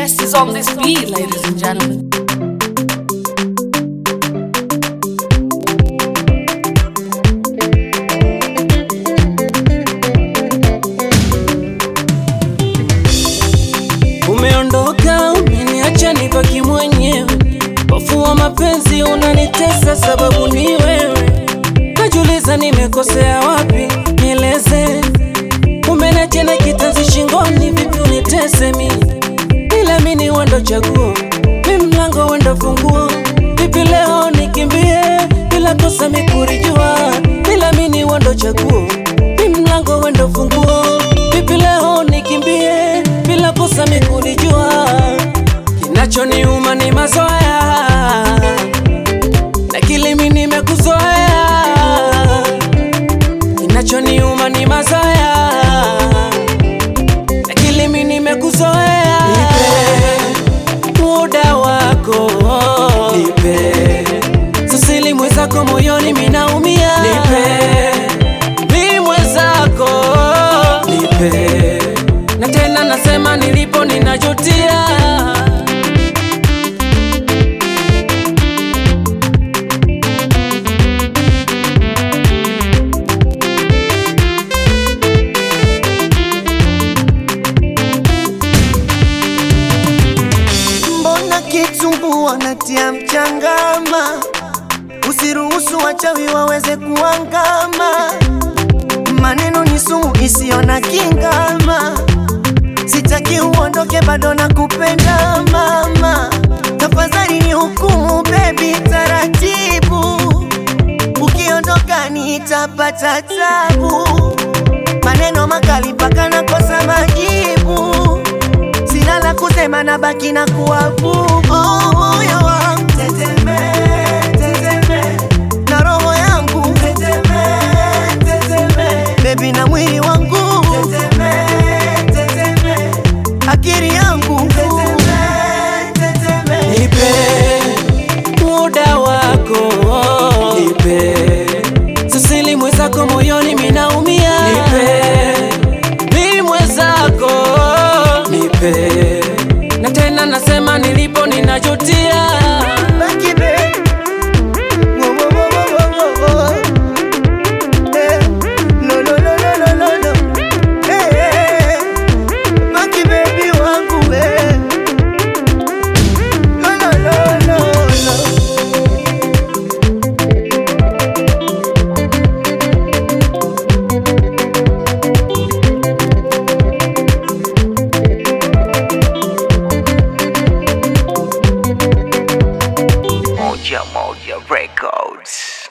best is on this beat, ladies and gentlemen. Umeondoka, umeniacha nibaki mwenyewe. Hofu wa mapenzi unanitesa, sababu ni wewe. Najiuliza nimekosea wapi, nieleze. Umeniacha na kitanzi shingoni, vipi unitese mi? Ila mi ni wendo chaguo, mi mlango wendo funguo. Vipi leo nikimbie bila kosa mikurijua? Ila mi ni wendo chaguo, mi mlango wendo funguo. Vipi leo nikimbie bila kosa mikurijua? Kinachoniuma ni mazoea na kilimi nimekuzoea. Kinachoniuma ni mazoea na kilimi nimekuzoea. Nipe muda wako, nipe sisili mwenzako moyoni minaumia. Nipe mi mwenzako, nipe na tena nasema nilipo ninajutia. Mbona kitumbua natia mchangama? Usiruhusu wachawi waweze kuangama. Maneno ni sumu isiyo na kingama. Sitaki uondoke, bado nakupenda mama. Tafadhali ni hukumu baby, taratibu. Ukiondoka nitapata tabu. Maneno makali mpaka nakosa majibu sina la kusema na baki na kuabudu oh, moyo wangu teteme, teteme, na roho yangu teteme, teteme, bebi na mwili wangu teteme, teteme, akili yangu teteme, teteme. Nipe muda wako, nipe sisili mwenzako moyoni minaumia. Nipe mi mwenzako, nipe na tena nasema nilipo ninajutia. Baki be. Wo, wo, wo, wo, wo, wo, wo. Eh, lo, lo, lo, lo, lo, lo, lo. Eh, eh, eh. Baki baby wangu eh. Lo, lo, lo, lo, lo. Moja Moja Records.